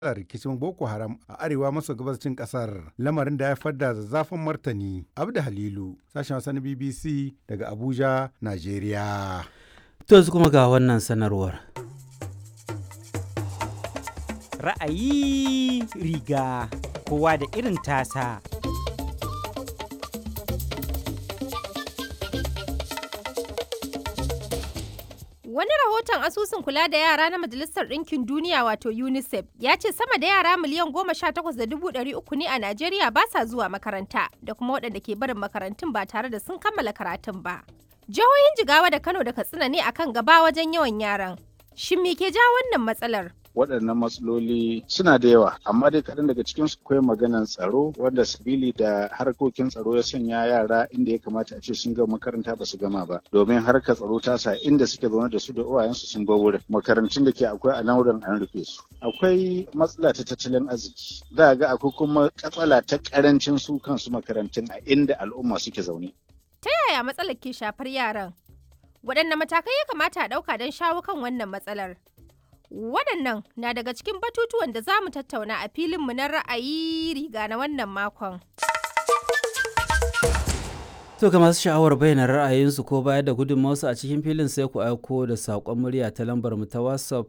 rikicin Boko Haram a arewa maso gabashin kasar lamarin da ya fadda zazzafin martani. Abda Halilu, sashen Hausa na BBC daga Abuja, Najeriya. To yanzu kuma ga wannan sanarwar. Ra'ayi riga kowa da irin tasa. Wani rahoton asusun kula da yara na Majalisar Ɗinkin Duniya wato UNICEF ya ce sama da yara miliyan goma sha takwas da dubu ɗari uku ne a Najeriya ba sa zuwa makaranta da kuma waɗanda ke barin makarantun ba tare da sun kammala karatun ba. Jihohin Jigawa da Kano da Katsina ne akan gaba wajen yawan yaran. Shin me ke ja wannan matsalar? waɗannan matsaloli suna da yawa amma dai kaɗan daga cikin su akwai maganan tsaro wanda sabili da harkokin tsaro ya sanya yara inda ya kamata a ce sun gama makaranta ba su gama ba domin harkar tsaro ta sa inda suke zaune da su da uwayensu sun bar wurin makarantun da ke akwai a nan an rufe su akwai matsala ta tattalin arziki za ga akwai kuma katsala ta karancin su kansu makarantun a inda al'umma suke zaune Ta yaya matsalar ke shafar yaran? Waɗanne matakai ya kamata a ɗauka don shawo kan wannan matsalar? Waɗannan na daga cikin batutuwan da za mu tattauna a filinmu na ra'ayi riga na wannan makon. To ga masu sha'awar bayyana ra'ayinsu ko bayar da gudunmawarsu a cikin filin sai ku aiko da saƙon murya ta lambar mu ta WhatsApp